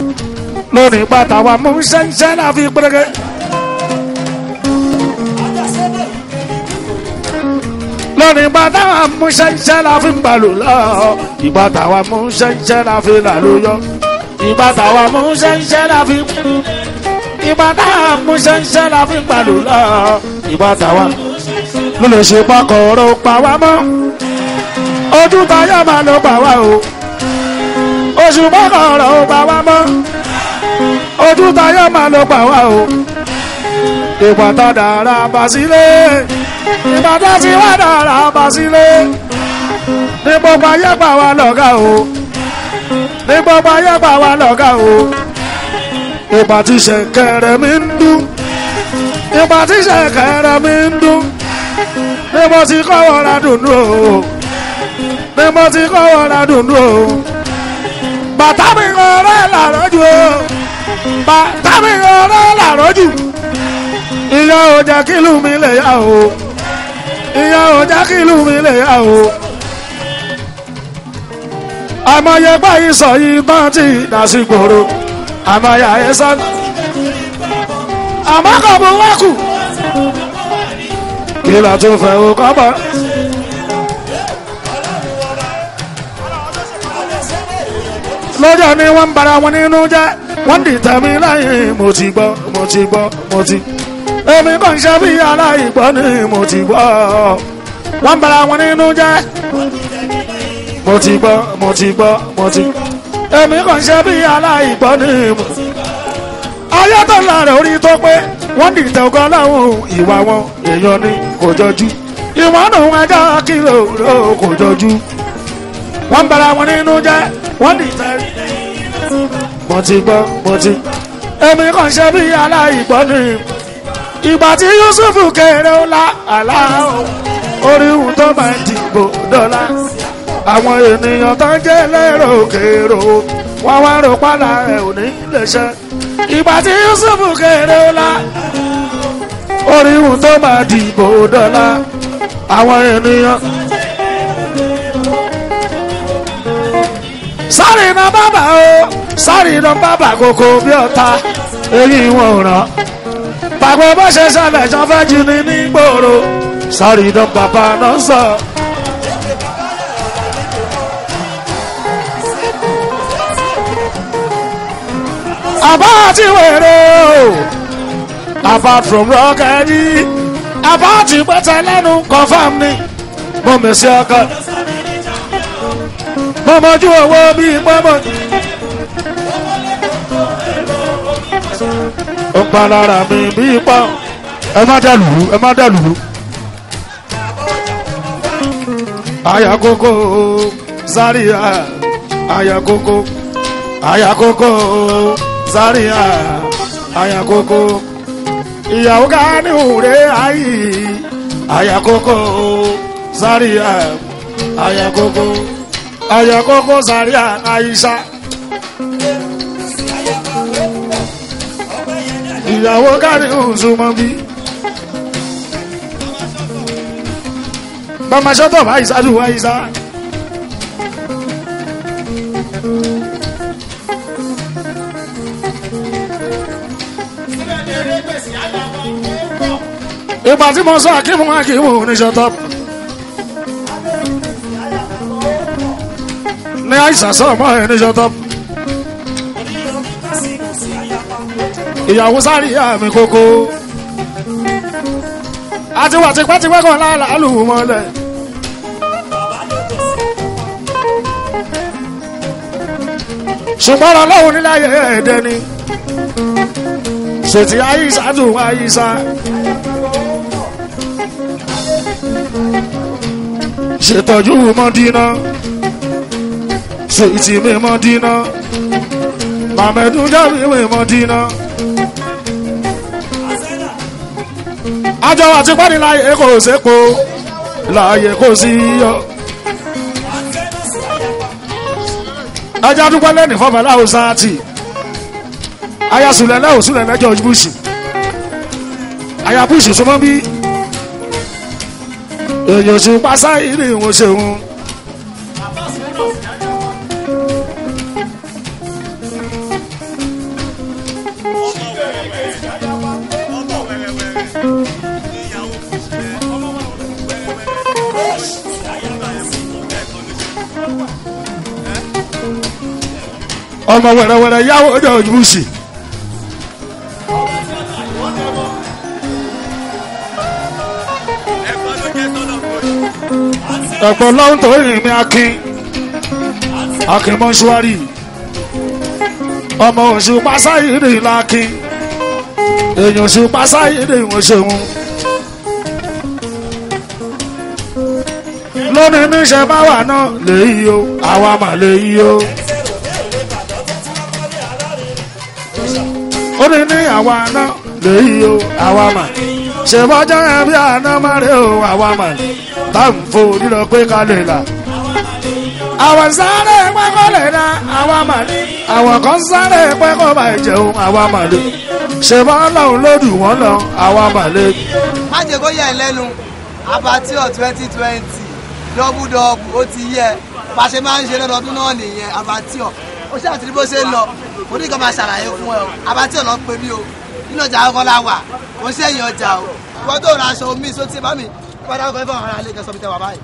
lónìí bàtà wa mú ṣẹ́ńṣẹ́ náà fi pẹ́rẹ́gẹ́. lónìí bàtà wa mú ṣẹ́ńṣẹ́ náà fi balù lọ. ìbàtà wa mú ṣẹ́ńṣẹ́ náà fi làlóyọ. ìbàtà wa mú ṣẹ́ńṣẹ́ náà fi. ìbàtà wa mú ṣẹ́ńṣẹ́ náà fi balù lọ. ìbàtà wa ló lè ṣe pàkọ́rọ̀ pa wá mọ́. ojú tayọ̀ máa ló pa wá o. oṣù pàkọ́rọ̀ ó pa wá mọ́ ojú tayọ máa ló gbà wá o ìgbà tá dára bá sílé ìgbà tá ti wá dára bá sílé ní gbogbo ayé gbà wá lọ́gà o ní gbogbo ayé gbà wá lọ́gà o ìgbà tí ṣẹ̀kẹ̀rẹ̀ mi ń dún ìgbà tí ṣẹ̀kẹ̀rẹ̀ mi ń dún ní mo ti kọ́ wọ́ra dùnú o ní mo ti kọ́ wọ́ra dùnú o bàtà mi ń rẹ́ làrọ́jù o bàtà mi ọ̀rọ̀ làrọ́jù ìyá ò jẹ́ kí ìlú mi lè yá o ìyá ò jẹ́ kí ìlú mi lè yá o àmọye báyìí sọ yìí tán ti dàsí gbòòrò àmọye àyẹsọ àmọ́ kò mú wákù kí la tún fẹ́ o kọ́ bọ́. lọ́jọ́ ni wọ́n ń bara wọn nínú jẹ́ wọ́n dìtẹ̀ mi lẹ́yìn mo ti gbọ́ mo ti gbọ́ mo ti. èmi kàn ṣe bí aláìgbọ́ ni mo ti gbọ́ wọ́n ń bara wọn nínú jẹ́ mo ti gbọ́ mo ti gbọ́ mo ti. èmi kàn ṣe bí aláìgbọ́ ni mo ti. ayé tó ń lára orí tó pé wọ́n dìtẹ̀ ọgọ́ láwọn ìwà wọn èèyàn ni kò jọjú ìwọ́n nù ẹjọ́ kìlò kò jọjú wọ́n ń bara wọn nínú jẹ́ wọ́n dìtẹ̀ mo ti gbọ́ mo ti. èmi kàn ṣe bí aláìgbọ́ ni ìgbà tí Yusuf kéré ó la àlá orí ohun tó máa ń dìbò dọ́là àwọn ènìyàn tó ń jẹ́ lérò kérò wọ́n wá rò pálá ẹ̀ ò ní lè ṣe ìgbà tí Yusuf kéré ó la orí ohun tó máa dìbò dọ́là àwọn ènìyàn. sáré iná bàbà o sáré iná bàbà kòkò bí ọ̀tá èyí wọn ò ràn pàgbọ́ bó ṣe ṣẹlẹ̀ jọ fẹ́ jí ni ní gbòòrò sáré iná bàbà náà sọ. àbá àti wèrè o apart from rọ́kẹ́dì àbá àti pẹ́tẹ́ lẹ́nu confam ni mo mèsì ọkọ mọ́mọ́jú owó bíi pọ́mọ́. ó pa lára mi bíi pọ́. ẹ má dàlúrú ẹ má dàlúrú. àyà kókó Zaria àyà kókó àyà kókó Zaria àyà kókó ìyàwó ká ní òré ayé àyà kókó Zaria àyà kókó ayakoko Zaria Aisha ìyàwó kárí òǹsùmọ́ bí bàmá sọ́tọ̀ bá ìsádù Aisha ìgbà tí mo sọ akíwò akíwò ní sọ́tọ̀. ní àìsàn sọ ọmọ ẹ ní ṣọtọ. ìyàwó sáré ìyá mi kókó. àti wà tipẹ́tipẹ́ kan láàlú mọ́lẹ̀. ṣùgbọ́n ọlọ́run níláyé ẹ̀ẹ́dẹ́ ni. ṣètì àyíṣà dùn àyíṣà. ṣètọ́jú mọ́dínà sèyítì mi mọ dínà màmẹdù jáde mi mọ dínà. àjọ àti pẹ́ni láàyè kò sépo láàyè kò sí yọ. ẹjẹ́ àdúgbò lẹ́nu fọmọ láwùjọ sáàtì ayasùlẹ̀ lẹ́wọ̀ sùlẹ̀ lẹ́jọ́ bush aya bush súnmọ́ bí èyàn sùn pásá ìrìn ìwọ̀n ṣeun. ọmọ wẹ̀rẹ̀wẹ̀rẹ̀ yàwó george bush. ẹ̀pọ̀ lọ́hùn tó rìn mí akin akin mọ́ṣúárì ọmọ oṣù pásáyìrì lákin èèyàn oṣù pásáyìrì wọn ṣeun. lónìí níṣẹ́ bá wà náà lèyí o àwa mà lèyí o. ó ní ní àwa náà lèyí o àwa mà ṣèbọ́jọ́ ẹ̀ bí àná má rè o àwa mà tá à ń fò lílọ pé ká lè là. àwọn sáré pẹ́kọ́ lè dá àwa mà ní. àwọn kan sáré pẹ́kọ́ bá jẹun àwa mà lè. ṣèbọ́ lọ́hùn lódù wọ́n lọ àwa mà lè. má jẹ́ kó yẹ ẹ lẹ́nu abatio twenty twenty dọ́bù dọ́bù ó ti yẹ bá a ṣe máa ń ṣe lọ́dọọdún náà nìyẹn abatio ó ṣe àtìrí bó ṣe ń lọ mo ní kí n máa ṣàlàyé fún ẹ o abatio náà pé mí o nínú ọjà ọkọ la wà kò ṣe èyàn ọjà o ìwọ́n tó ra aṣọ omi só ti bá mi padà ọkọ ẹ̀fọ́ àwọn ará ilé kẹsàn-án tẹ wà báyìí.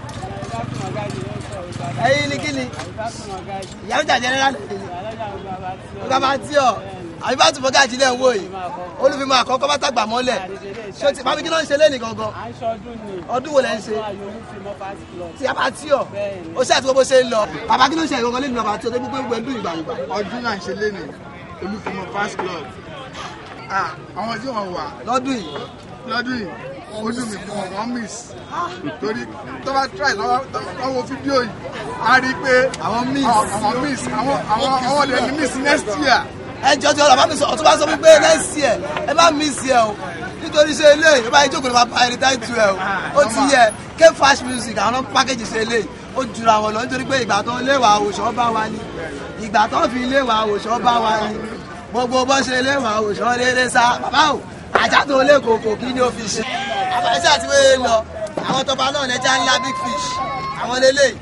ẹyin ni kí ni ìyá ń jà jẹnẹrà lẹ́yìn abatio àbí bá tún fọ́ gáàjì lẹ́ ń wò yìí olùfimọ̀ àkọ́kọ́ bá tàgbà mọ́lẹ̀ ṣé o ti bábí kí ló ń ṣe lẹ́nìí gangan ọdún wo lẹ́ ń ṣe tí a bá tí ọ ó ṣe àti gbogbo ṣe ń lọ bàbá kí ló ń ṣe ìgangan lẹ́nu bàbá tí o tó gbogbo ẹgbẹ́ ìgbà ìgbà. ọdún náà ń ṣe lénìí olùfimọ fast club Ah, àwọn tí wọn wà lọ́dún yìí lọ́dún yìí ojú mi fún wọn wọn miss torí tó bá try lọ́wọ́ lọ́wọ́ fídíò yìí a rí i pé Àwọn miss. àwọn miss àwọn àwọn àwọn lè ní miss next year ẹ jọ ti ọ̀rọ̀ bá mi sọ ọ̀tún bá sọ wípé next year ẹ má miss ẹ o nítorí ṣe eléyìí ó bá yẹ jókòó ní ma pa ẹni táì tu ẹ o ó ti yẹ k fash music àwọn pákéjì ṣe eléyìí ó jura wọn lọ nítorí pé ìgbà tó léwà àwòṣọ bá wa ni ìgbà tó fi léwà àwòṣọ bá wa ni gbogbo bó ṣe léwà àwòṣọ lélẹ̀ sá bàbá o àjà tó lé kòkò kí ni ó fi ṣe. àbáṣe àti wéé lọ àwọn tọba náà lẹja ńlá big fish àwọn lélẹ́yìí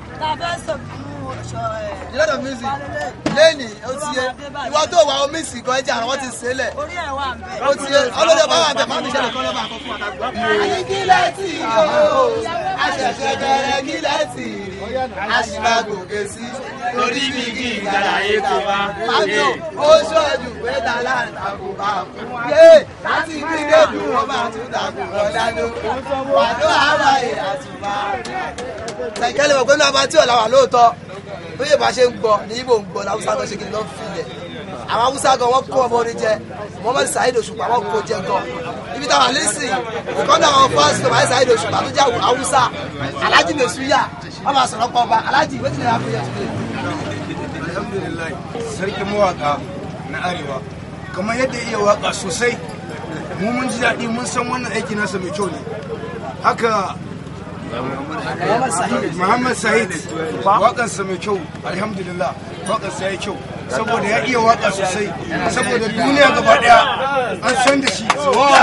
a lot of music lẹ́nì ó ti yẹ ìwọ tó wà omi sì kan ẹja àwọn ti sẹ́lẹ̀ orí ẹ̀ wà ń bẹ̀. ó ti yẹ ọlọ́dẹ bá wà bẹ̀ máa ń ṣẹlẹ̀ kọ́ lọ́ba àkọ́kọ́ àtàgbà. àní kílẹ̀ tì í o àṣẹ̀ṣẹ̀ bẹ̀rẹ̀ kílẹ̀ tì í àṣìbá gòkè sí torí bí kí ìgbàláyé tó bá. pàtó ó ṣọ́ọ̀jù pé tàlà àtàkù bá fún yé láti bíréèdù wọn máa tún dàkú ọ̀dánù wàdó àwàyè àtùmá. sẹ̀kẹ́lẹ̀ mọ̀ pé ní abatí ọ̀la wà lóòótọ́ tó yẹ bá ṣe ń gbọ́ ní ibo ń gbọ́ ní haúsá kan ṣe kí ni lọ́ọ́ filẹ̀ àwọn haúsá gan wọ́n kó ọmọ orin jẹ Muhammad Saheed Òṣùpá wọ́n kó jẹ gan ibi táwọn àlẹ́sìn ìkọ́nà àwọn fásitì Muhammad Saheed Òṣùpá tó jẹ́ haúsá Alhaji Mesuya wọ́n máa sọ̀rọ̀ pọ̀ ọba Alhaji wetin dey happen here today. alhamdulillah sarkin mawaka na arewa kamar yadda iya waka sosai mu mun ji daɗi mun san wannan aiki nasa mai kyau ne haka muhammad sahid waƙarsa mai kyau alhamdulillah waƙarsa ya yi kyau saboda ya iya waka sosai saboda duniya gaba ɗaya an san da shi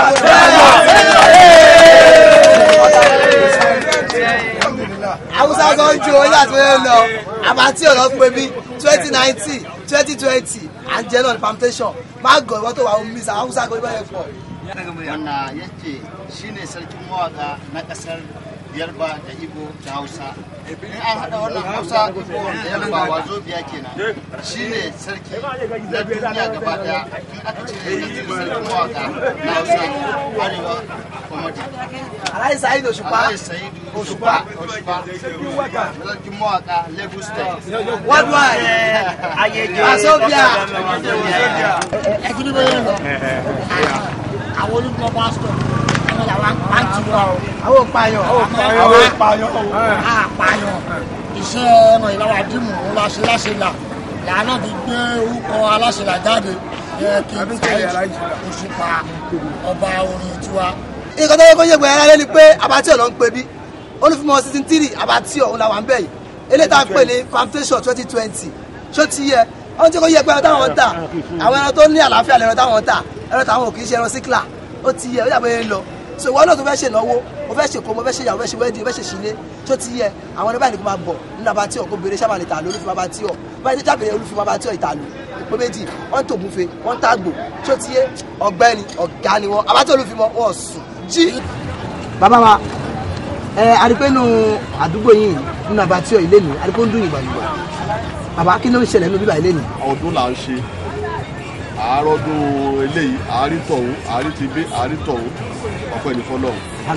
alhamdulillah haúsá gan ju oyè àti oyè lọ àbátí ọ̀rọ̀ pé bí twenty nineteen twenty twenty à ń jẹ́ náà ní palmitation má gọ̀ ìwọ́n tó wà ó mí sa haúsá gan ibà yẹn pọ̀. wanda yake shine sarkin mawaka na kasar yarba da ibo da hausa in an haɗa wannan hausa ibo da yarba wazo biya kenan shine sarki na duniya gaba daya in aka ce sarkin mawaka na hausa arewa komadi aláì sáyid òṣùpá alhaji sayidu òṣùpá òṣùpá sarkin mawaka lagos state worldwide asobia ẹtùdí bóyá lọ àwọn olùkọ́ pásítọ̀ àwọn làwọn pàǹtí wa o àwọn òpààyàn àwọn àpààyàn àpààyàn iṣẹ́ ẹ̀rọ ìlàwà dìmú ńlá láṣẹ láṣẹ là làánà ti gbé orúkọ aláṣẹ là jáde ẹ kí n Saheed Òṣùpá ọba orin tiwa. nǹkan tó yẹ kó yẹ gbẹ̀rẹ̀ rárá ni pé abatí ọ̀nà ń pè bí olùfimọ̀ season three abatí ọ̀hún làwọn bẹ̀ yìí eléyìí tá a pè ní palmitation twenty twenty ṣó ti yẹ wọ́n ti kó yẹ pé ẹran táwọn ń tà àwọn ẹran tó ní àlàáfíà lẹ́ran táwọn ń tà ẹran táwọn ò kì í ṣe ẹran síkìlà ó ti yẹ ó yàgbé yẹn lọ so ìwọ náà tó fẹ́ ṣe ìnáwó mo fẹ́ ṣe kó mo fẹ́ ṣe ìyàwó fẹ́ ṣe wẹ́ẹ̀dì fẹ́ ṣe ṣílé ṣó ti yẹ àwọn ẹni báyìí ni kò máa bọ̀ nínú abatí ọ̀ kó béèrè sábà lè tà ló olùfimọ̀ abatí ọ̀ báyìí ní jábẹ̀rẹ̀ olùfimọ̀ abatí ọ̀ ìtàlù pé méjì wọ́n ń tògúnfe wọ́n ń tàgbò ṣó ti yẹ ọ̀gbẹ́ni ọ̀gá ni wọ́n abatí olùfimọ̀ wọn sùn jí. bàbá wa ẹ àdìpẹ́nu àdúgbò yìí nínú abatí ọ̀ ilé mi àdìpẹ́ ń dún ìgbàlùgbà bàbá kí ló ń ṣẹlẹ̀ nínú bíbá ilé ni. ọdún là ń ṣe àárọ̀dún eléyìí àárín tọ̀hún àárín ti bí àárín tọ̀hún ọ̀pẹ ní fọlọ́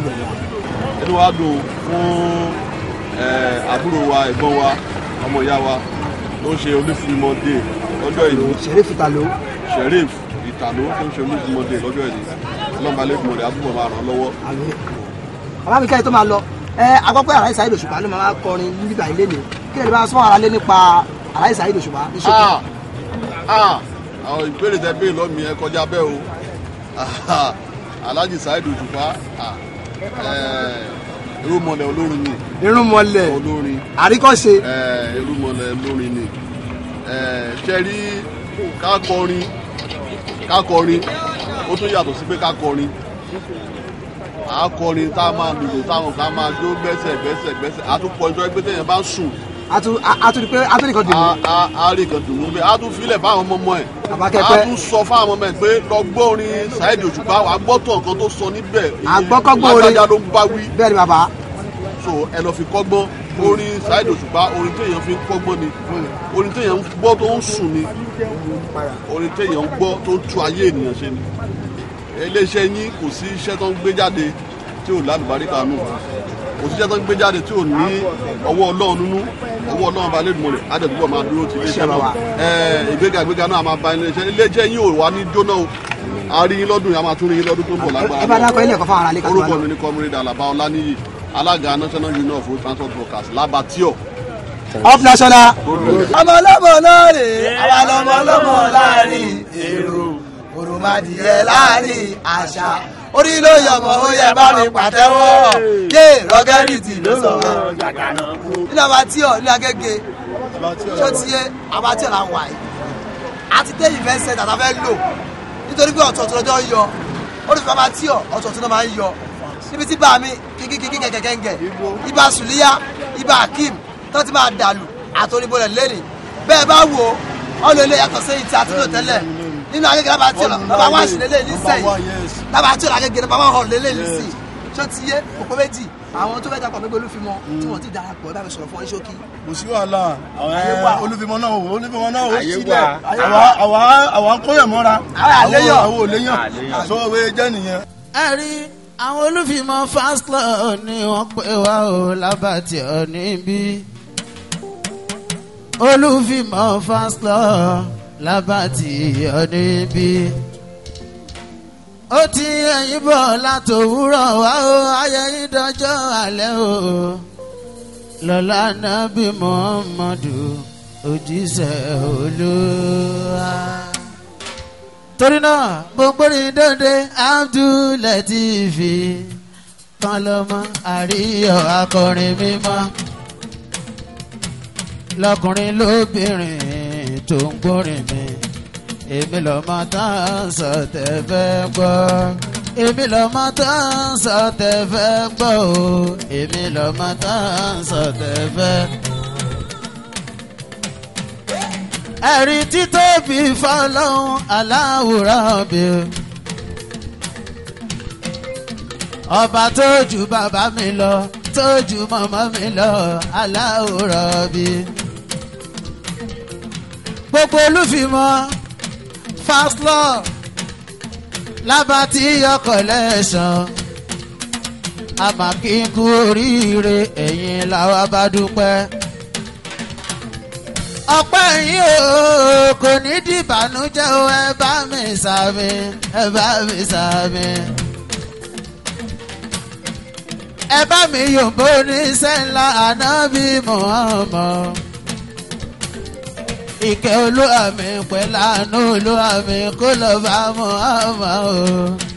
inú wa dùn fún eh, àbúrò wa ẹ̀gbọ́n wa ọmọ ìyá wa tó ń ṣe olúfimọ́ dé lọ́jọ́ ìlú Sheriff Italo. sheriff ìtàló tó ń ṣe olúfimọ́ dé lọ́jọ́ ìlú ọlọ́mọba lẹ́kùnmọ́ rẹ̀ àbúrò máa ràn án lọ́wọ́. bàbá mi kẹ́rin tó máa lọ ẹ agbọ́pẹ́ àlàyé Saheed Òṣùpá ló máa kọrin ní bíbá ilé ni kí lè bá sọ́wọ́n ara lé nípa àlàyé Saheed Òṣùpá ní ṣókí. Ah, ah, àwọn ìbéèrè tẹ bẹ́ẹ̀ lọ́mí ẹ kọjá bẹ́ẹ̀ o Ah, Alhaji Saheed Òṣùpá ah, eh, irúmọlẹ̀ olórin ni irúnmọlẹ̀ olórin àríkọ́ṣe eh, irúmọlẹ̀ olórin ni Eh, ṣe rí kákọrin kákọrin ó tún yàtọ̀ sí pé kákọrin àkọrin tá a máa lùlù táwọn kan máa jó gbẹ́sẹ̀ gbẹ́sẹ̀ gbẹ́sẹ̀ àtúpọ̀ ìjọ ẹgbẹ́ tẹ̀yẹ̀ bá ń sùn àtúndì pé àtúndì kan dì mí. a a rí kan dùn ún bẹ́ẹ̀ a tún filẹ̀ fáwọn ọmọ ọmọ ẹ̀ Àbákẹ́pẹ́. a tún sọ fáwọn ọmọ ẹ̀ pé lọ gbọ́ orin Saheed Òṣùpá wàá gbọ́ tọ̀ nǹkan tó sọ níbẹ̀ Àgbọ́kọ́gbọ́n orin. lágbájá ló ń bá wí bẹ́ẹ̀ ni bàbá. so ẹ lọ fi kọ́gbọ́n orin Saheed Òṣùpá orin téèyàn fi ń kọ́gbọ́n ni orin téèyàn ń gbọ́ tó ń sùn ni orin téèyàn ń gbọ́ tó ń tú ayé ènìyàn ṣe ni iléeṣẹ́ yín kò sí iṣẹ́ tó ń gbé jáde tí ò lálùbáríkà nù kò sí iṣẹ́ tó ń gbé jáde tí ò ní ọwọ́ Ọlọ́run nínú ọwọ́ Ọlọ́run bá lè dùn mọ́ rẹ̀ á dẹ̀ túbọ̀ máa dúró ti iléeṣẹ́ náà ẹ̀ ìgbéga ìgbéga náà máa ba iléeṣẹ́ iléeṣẹ́ yín ò wá ní jóná o a rí yín lọ́dún yìí a máa tún rí yín lọ́dún tó ń bọ̀ lágbára ẹ bá dákọ̀ ilé ẹ̀kọ́ fáwọn aráalé kan tó wà orúkọ lọ. mi ni comrade alaba ọláníyì alága national union of road transport workers labatio. up national. ọmọ ọlọ́mọ náà rè é àwa lọmọ ọlọ́mọ láàrin èrò òròmọdìyẹ láàrin àṣà orí ló yọmọ ó yẹ bá mi pàtẹ́wọ́ yé rọgẹrìtì ló sọ̀rọ̀ nínú abatíọ ní agége tó ti yé abatíọ là ń wà yìí àti tẹ ìfẹ́ sẹ́ńtà tá a fẹ́ lò nítorí pé ọ̀tọ̀ọ̀tọ̀ lọ́jọ́ ń yọ olùfẹ́ abatíọ ọ̀tọ̀ọ̀tọ̀ náà máa ń yọ níbi tí bá mi kíkíkíkí kẹ̀kẹ́kẹ́ ibà sùlíyà ibà akeem tó ti máa dàlù àtòrìbọlẹ̀ lẹ́nì bẹ́ẹ̀ bá wò ó ọ̀nà ilé yàtọ̀ sí ìtì àtúntò tẹ́lẹ̀ nínú agége lábàtí ọ̀nà bàbá wá sí lélẹ̀ nísẹ̀yìn lábàtí ọ̀nà agége bàbá hàn lélẹ̀ nísì tó ti yé òpó méjì àwọn tó fẹ́ dapò mẹ́gbẹ́ olúfimọ́ tí wọ́n ti darapọ̀ ẹ bá mi sọ̀rọ̀ fún wọn ṣókí. kò sí wàhálà Ayé wà. àwọn olùfimọ náà wò olùfimọ náà wò Ayé sílẹ̀ wà. Ayé àwa àwa àwa ń kóyàn mọ́ra Àwa àléyàn. àwọn òléyàn so òwe jẹ́ nìyẹn. ẹ rí àwọn olùfimọ́ fast law ni wọ́n pè wá o lábàtì ọ níbí olùfimọ́ fast law lábàtì ọ níbí ó ti ẹ̀yìn bọ̀ látòwúrọ̀ wá o ayẹyẹ dọjọ́ alẹ́ o lọ́lá nàbí muhammadu òjíṣẹ́ olúwa torí náà gbogborí dòde abdulatifi kan lọmọ àríyọ akọrin mímọ́ lọkùnrin lóbìnrin tó ń gbórin mi èmi lọmọ tá à ń sọ tẹ fẹ́ gbọ́ èmi lọmọ tá à ń sọ tẹ fẹ́ gbọ́ o èmi lọmọ tá à ń sọ tẹ fẹ́ ẹ̀rí títóbi fọlọ́hún aláwòrán bí. ọba tó ju bàbá mi lọ tó ju màmá mi lọ aláwòrán bí. gbogbo olúfimọ́ fast law lábàtí ọkọ̀ lẹ́sàn àmàkínkù oríire ẹ̀yìn làwa bá dúpẹ́ ọpẹ́ yìí o kò ní dìbànújẹ́ o ẹ bá mi sàmì ẹ bá mi sàmì. ẹ bá mi yòǹbó ní sẹ́ńlá ànábì Muhammad. ìkẹ́ olúwa mi pẹ̀lú àánú olúwa mi kó lọ bá Muhammad o.